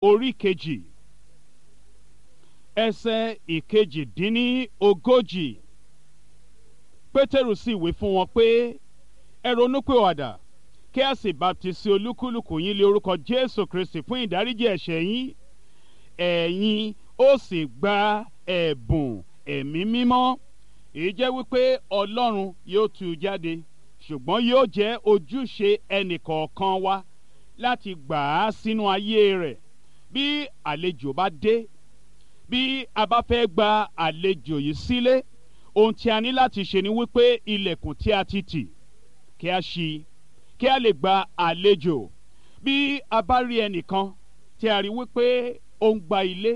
orí kejì ẹsẹ̀ ìkejì-dín-ní ogójì pétérù sì wí fún wọn pé ẹ ronúpìwàdà kí a sì baptisi olúkúlùkù yín lé orúkọ jésù kristi fún ìdáríjì ẹ̀ṣẹ̀ yín ẹ̀yin ó sì gba ẹ̀bùn ẹ̀mí mímọ́ èyí jẹ́ wípé ọlọ́run yóò tú u jáde ṣùgbọ́n yóò jẹ́ ojúṣe ẹnìkọ̀ọ̀kan wa láti gbà á sínú ayé rẹ̀ bí àlejò bá dé bí a bá fẹ́ gba àlejò yìí sílé ohun tí a ní láti ṣe ni wípé ilẹ̀kùn tí a ti tì kí a ṣí kí a lè gba àlejò bí a bá rí ẹnìkan tí a rí wípé ó ń gba ilé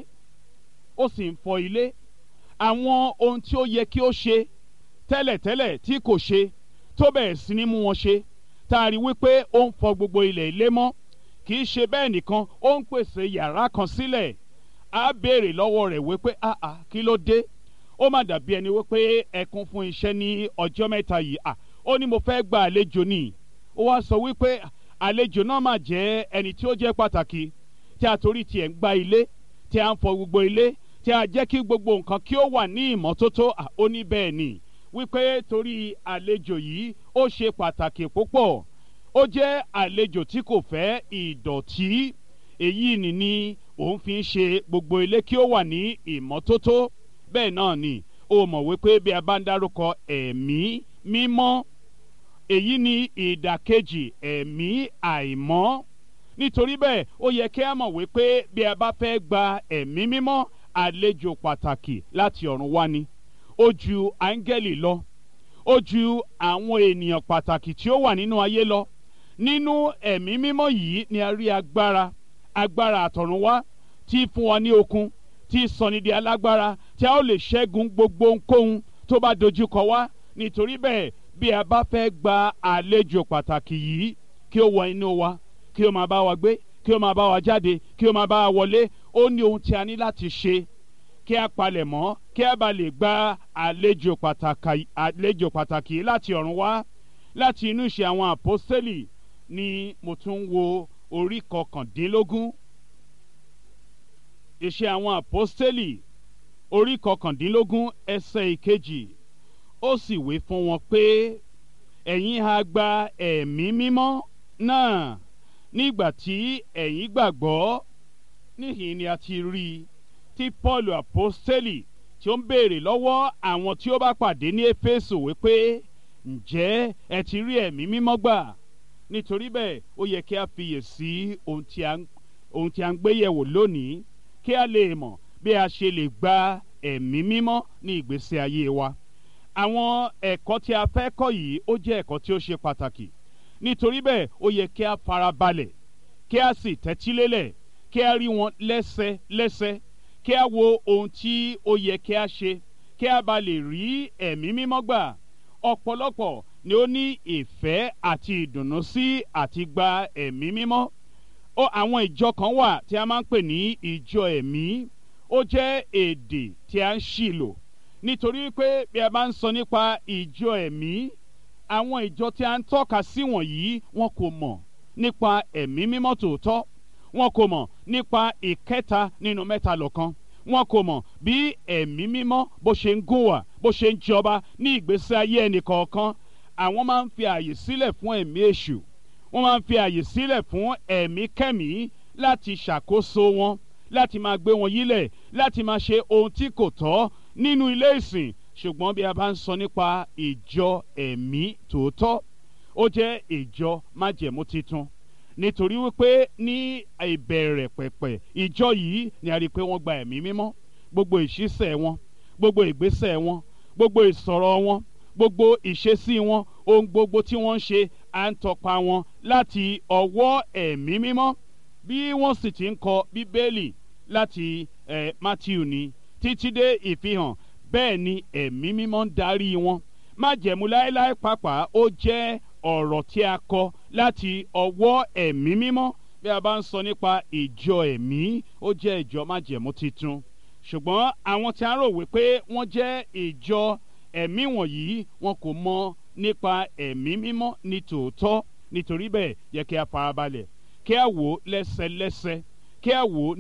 ó sì ń fọ ilé àwọn ohun tí ó yẹ kí ó ṣe tẹ́lẹ̀tẹ́lẹ̀ tí kò ṣe tó bẹ̀rẹ̀ sí ní mú wọn ṣe tá a rí wípé ó ń fọ gbogbo ilẹ̀ ilé mọ́ kì í ṣe bẹ́ẹ̀ nìkan ó ń pèsè yàrá kan sílẹ̀ á béèrè lọ́wọ́ rẹ̀ wípé àà kí ló dé ó má dàbí ẹni wípé ẹ kún fún iṣẹ́ ní ọjọ́ mẹ́ta yìí à ó ní mo fẹ́ gba àlejò ni ó wá sọ wípé àlejò náà máa jẹ́ ẹni tí ó jẹ́ pàtàkì tí a torí tiẹ̀ ń gba ilé tí a ń fọ gbogbo ilé tí a jẹ́ kí gbogbo nǹkan kí ó wà ní ìmọ́tótó ó ní bẹ́ẹ̀ ni wípé torí àlejò yìí ó ṣe pàtàkì púpọ̀ ó jẹ́ àlejò tí kò fẹ́ ìdọ̀tí èyí ni ni òun fi ń ṣe gbogbo ilé kí ó wà ní ìmọ́tótó bẹ́ẹ̀ náà ni ó mọ̀ wípé bí a bá ń dárúkọ ẹ̀mí mímọ́ èyí ni ìdàkejì ẹ̀mí àìmọ́ nítorí bẹ́ẹ̀ ó yẹ kí a mọ̀ wípé bí a bá fẹ́ gba ẹ̀mí mímọ́ àlejò pàtàkì láti ọ̀run wá ni ó ju áńgẹ́lì lọ ó ju àwọn ènìyàn pàtàkì tí ó wà nínú ayé lọ nínú ẹ̀mí mímọ́ yìí ni a rí agbára agbára àtọ̀run wá tí fún wa ní okun tí sọni di alágbára tí a ó lè ṣẹ́gun gbogbo ohunkóhun tó bá dojúkọ wá nítorí bẹ́ẹ̀ bí a bá fẹ́ gba àlejò pàtàkì yìí kí ó wọ inú wa kí ó máa bá wa gbé kí ó máa bá wa jáde kí ó máa bá wa wọlé ó ní ohun tí a ní láti ṣe kí a palẹ̀ mọ́ kí a bá lè gba àlejò pàtàkì àlejò pàtàkì láti ọ̀run wá láti inú ìṣe àwọn àpọ́sítélì ni mo tún ń wo orí kọkàndínlógún ìṣe àwọn àpọ́sítélì orí kọkàndínlógún ẹsẹ̀ ìkejì ó sì wí fún wọn pé ẹ̀yin ha gba ẹ̀mí mímọ́ náà nígbà tí ẹ̀yin gbàgbọ́ níhìn ni a ti rí i tí paul apostoli tí ó ń béèrè lọ́wọ́ àwọn tí ó bá pàdé ní éfésù wípé ǹjẹ́ ẹ ti rí ẹ̀mí mímọ́ gbà nítorí bẹ́ẹ̀ ó yẹ kí a fiyè sí ohun tí a ń gbé yẹ̀wò lónìí kí a lè mọ̀ bí a ṣe lè gba ẹ̀mí mímọ́ ní ìgbésí ayé wa àwọn ẹ̀kọ́ tí a fẹ́ kọ́ yìí ó jẹ́ ẹ̀kọ́ tí ó ṣe pàtàkì nítorí bẹ́ẹ̀ ó yẹ kí a farabalẹ̀ kí a sì tẹ́tí lélẹ̀ kí a rí wọn lẹ́sẹ lẹ́sẹ kí a wo ohun tí ó yẹ kí a ṣe kí a bá lè rí ẹ̀mí mímọ́ gbà ọ̀pọ̀lọpọ̀ ni ó ní ìfẹ́ àti ìdùnnú sí àti gba ẹ̀mí mímọ́ ó àwọn ìjọ kan wà tí a máa ń pè ní ìjọ ẹ̀mí ó jẹ́ èdè tí a ń ṣì lò nítorí pé bí a bá ń sọ nípa ìjọ ẹ̀mí àwọn ìjọ tí a ń tọ́ka sí wọ̀nyí wọn kò mọ̀ nípa ẹ̀mí mímọ́ tòótọ́ wọn kò mọ̀ nípa ìkẹta nínú mẹ́ta lọ́kan wọn kò mọ̀ bí ẹ̀mí mímọ́ bó ṣe ń gùn wà bó ṣe ń jọba ní ìgbésí ayé ẹnì kọ̀ọ̀kan àwọn máa ń fi àyè sílẹ̀ fún ẹ̀mí èṣù wọ́n máa ń fi àyè sílẹ̀ fún ẹ̀mí kẹ́mí láti ṣàkóso wọn láti máa gbé wọn yílẹ̀ láti máa ṣe ohun tí kò tọ́ nínú ilé ìsìn ṣùgbọ́n bí a bá ń sọ nípa ìjọ ẹ̀mí tòótọ́ ó jẹ́ ìjọ májẹ̀mú titun nítorí wípé ní ìbẹ̀rẹ̀ pẹ̀pẹ̀ ìjọ yìí ni a rí i pé wọ́n gba ẹ̀mí mímọ́ gbogbo ìṣísẹ̀ wọn gbogbo ìgbésẹ̀ wọn gbogbo ìsọ̀rọ̀ wọn gbogbo ìṣesí wọn ohun gbogbo tí wọ́n ń ṣe à ń tọpa wọn láti ọwọ́ ẹ̀mí mímọ́ bí wọ́n sì ti ń kọ bíbélì láti eh, Matthew ni títí dé ìfihàn bẹ́ẹ̀ ni ẹ̀mí mímọ́ ń darí wọn májẹ̀mú láéláé pàápàá ó jẹ́ ọ̀rọ̀ tí a kọ láti ọwọ́ ẹ̀mí mímọ́ bí a bá ń sọ nípa ìjọ ẹ̀mí ó jẹ́ ìjọ májẹ̀mú titun ṣùgbọ́n àwọn tí a rò wípé wọ́n jẹ́ ìjọ ẹ̀mí wọ̀nyí wọn kò mọ nípa ẹ̀mí mímọ́ ní tòótọ́ nítorí bẹ́ẹ̀ yẹ kí a farabalẹ̀ kí a wò lẹ́sẹlẹ́sẹ kí a wò